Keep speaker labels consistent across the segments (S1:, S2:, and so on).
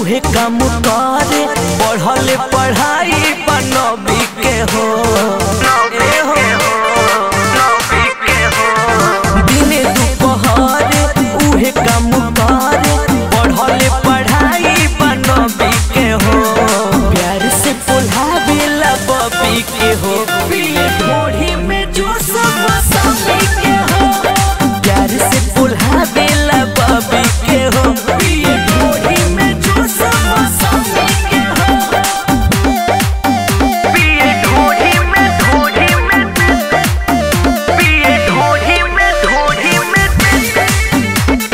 S1: उहे काम करे पढ़ले पढ़ाई बनबी के हो ए हो दिने दुपहरे उहे काम करे पढ़ले पढ़ाई बनबी के हो प्यार से पोल्हावेला बबी के हो पिए ढोढ़ी में जो सब समी के हो प्यार से पोल्हावेला बबी के हो पिए ढोढ़ी में जो सब समी के हो
S2: पिए ढोढ़ी में ढोढ़ी में पिए ढोढ़ी में ढोढ़ी में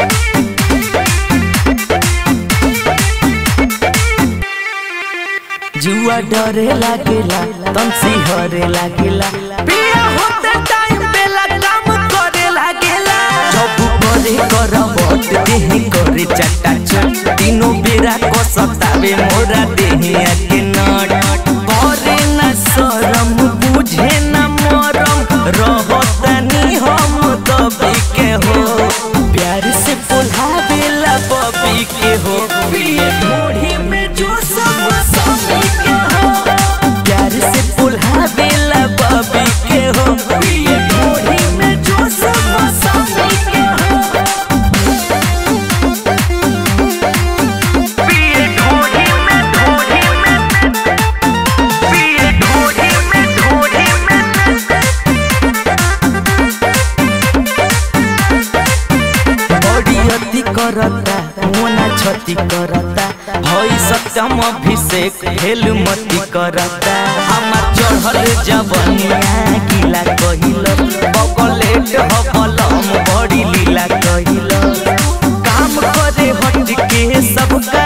S1: जुआ डरे लागेला तमसी हरे लागेला पिया होते टाइम बेला काम करे लागेला जब करे कर बट देही करे चटा चट तीनों बेरा को सतावे मोरा देही आके नट करे न शरम बुझे न मरम रहतनी हम दबी के हो प्यार से पोल्हावेला बबी के हो पिए ढोढ़ी में जो सब समी के हो प्यार से पोल्हावेला बबी के हो पिए ढोढ़ी में जो सब समी के हो
S2: पिए ढोढ़ी में ढोढ़ी में पिए ढोढ़ी में ढोढ़ी में
S1: बड़ी अति करता मोना छति करता हई सत्यम अभिषेक भेल मति करता हमार चढ़ल जवनिया गिला कहिल बकलेट हबलम बड़ी लीला कहिल काम करे हट के सबका